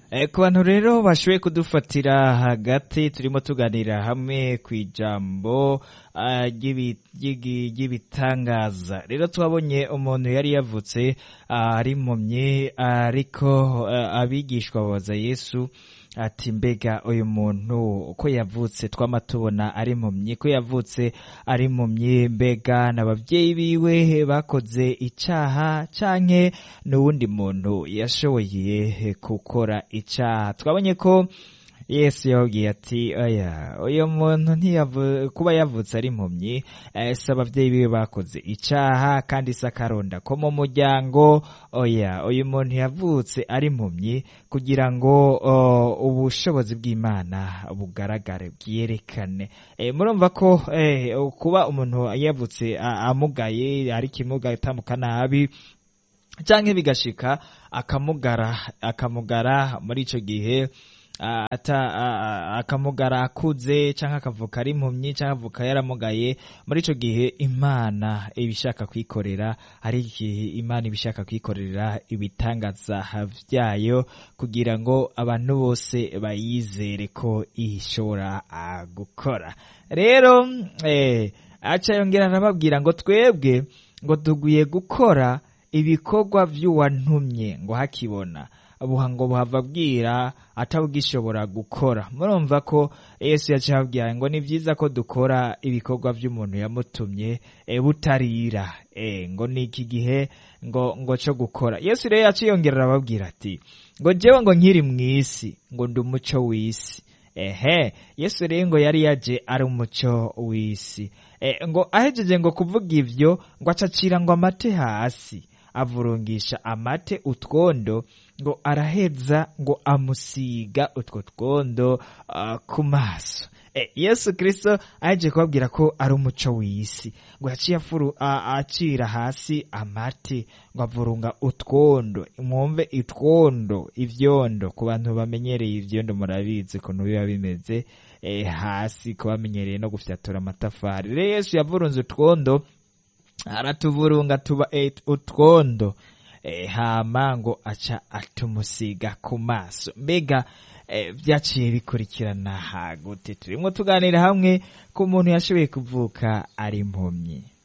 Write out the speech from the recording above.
Eh, ku bantu rero bashoboye kudufatira hagati turimo tuganira hamwe ku ijambo ah, ry'ibi- ry'igi- ry'ibitangaza rero twabonye umuntu yari yavutse ah, ari impumyi ariko ah, abigishwa babaza yesu ati mbega uyu muntu uko yavutse twama tubona ari impumyi ko yavutse ari impumyi mbega n'ababyeyi biwe bakoze icaha canke n'uwundi muntu yashoboye gukora icaha twabonye ko yesu yababwiye ati oya uyu muntu ntiyavu kuba yavutse ari impumyi eh, si ababyeyi biwe bakoze icaha kandi si akaronda ko mu muryango oya uyu muntu yavutse ari impumyi kugira ngo o, ubushobozi bw'imana bugaragare bwerekane Eh, murumva ko eh, kuba umuntu yavutse a- amugaye ari kimuga atambuka nabi canke bigashika akamugara akamugara muri ico gihe ah, ata ah, ah, akamugara akuze canke akavuka ari impumyi canke avuka yaramugaye muri ico gihe imana ibishaka kwikorera ari igihe imana ibishaka kwikorera ibitangaza vyayo kugira ngo abantu bose bayizere ko ishobora ah, gukora rero eh, aca yongera arababwira ngo twebwe ngo tugiye gukora ibikorwa vy'uwantumye ngo hakibona buha ngo buhava bwira atabugishobora gukora murumva ko yesu yaciye ababwira ngo ni vyiza ko dukora ibikorwa vy'umuntu yamutumye e, butarira e, ngo ni iki gihe ngo ngo co gukora yesu rero yaciye yongera arababwira ati ngo jewe ngo nkiri mw'isi ngo ndi umuco w'isi ehe yesu rero ngo yari yaje ari umuco w'isi e, ngo ahejeje ngo kuvuga ivyo ngo acacira ngo amate hasi avurungisha amate utwondo ngo araheza ngo amusiga utwo twondo uh, ku maso e, yesu kristo aheje kubabwira ko ari umuco w'isi ngo yaciye afuru a- acira hasi amate ngo avurunga utwondo mwumve itwondo ivyondo ku bantu bamenyereye ivyondo murabizi ukuntu biba bimeze e, hasi ku bamenyereye no gufyatura amatafari rero yesu yavurunze utwondo aratuvurunga tuba eh, utwondo eh, hama ngo aca atumusiga ku maso mbega eh, vyaciye bikurikirana hagute turimwo tuganira hamwe ku muntu yashoboye kuvuka ari impumyi